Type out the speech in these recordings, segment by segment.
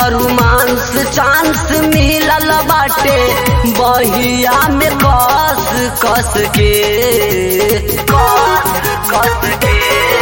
Romance chance मिलल बाटे बहिया में कस कस के कस कस के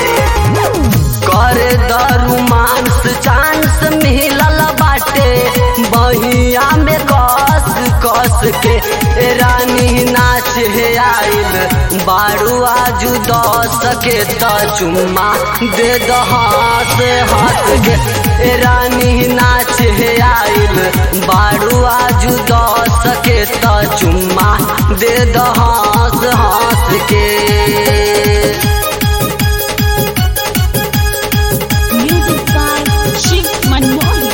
कर द रोमांस चांस मिलल बाटे बहिया में कस कस के ए रानी नाच हे आइल बारू आजू दस के त चुम्मा दे द हाथ हाथ के ए रानी नाच हे आइल बारू आजू दस के त चुम्मा दे द हाथ हाथ के Music by Shiv Manmohan.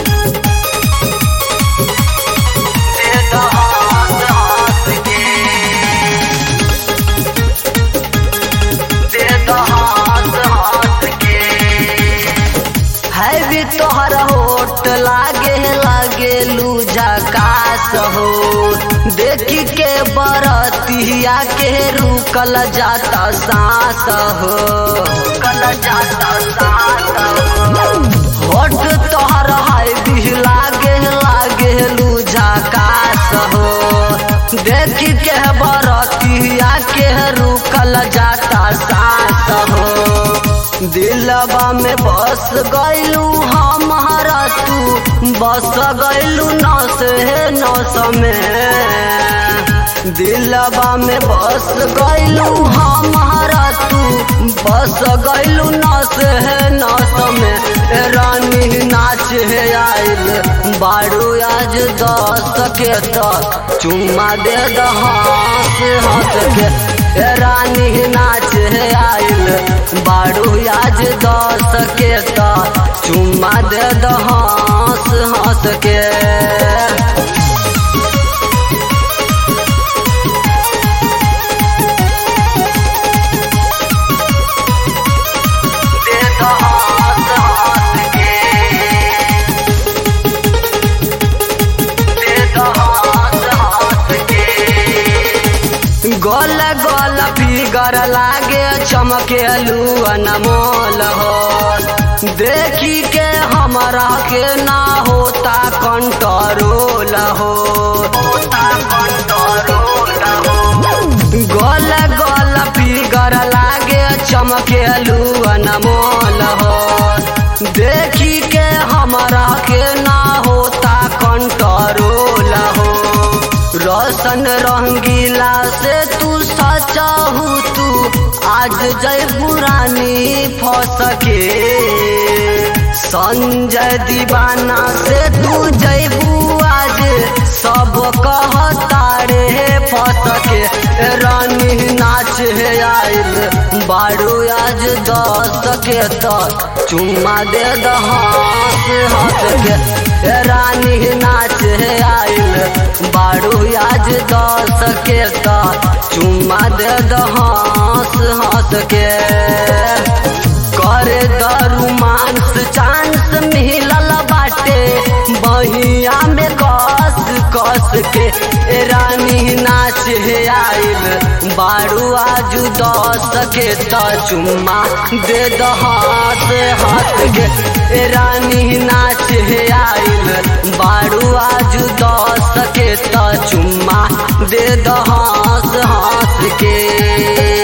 है भी तोहर होट लागे लागे लूजा कास हो देखी के बरतिया के रुकल जाता सांस हो रुकल जाता सांस हो होट तोहर है भी लागे लागे लूजा कास हो देखी के बरतिया के रुकल जाता सांस हो दिलवा में बस गैलू हमारा तू बस गैलू नस है नस में दिलवा में बस गैलू हमारा तू बस गैलू नस है नस में ए रानी नाच है आइल बारू आज दस के तक चुम्मा दे द हाथ हाथ के ए रानी नाच है आइल बारू आज दस के त चुम्मा दे द हंस हंस के दे द हंस हंस के दे द हंस हंस के गोल गोल फिगर लागे चमकेलू अनमोल हो देखी के हमरा के ना होता कंट्रोल हो होता कंट्रोल हो गोल गोल फिगर लागे चमकेलू अनमोल हो देखी के हमरा के ना होता कंट्रोल हो रोशन रंगीला से तू सचाहू तू आज जय पुरानी फसके संजय दीवाना से तू जयबू आज सब कहता रे फसके रानी नाच है आइल बारू आज दस के त चुम्मा दे द हाथ हाथ के ए रानी नाच है आइल बारू आज दस के त चुम्मा दे द हाथ हाथ के करे द रोमांस चांस मिलल बाटे बहिया में कस कस के ए रानी नाच है आइल बारू आजू दस के त चुम्मा दे द हाथ हाथ के ए रानी नाच है आइल बारू आजू दस के त चुम्मा दे द हाथ हाथ के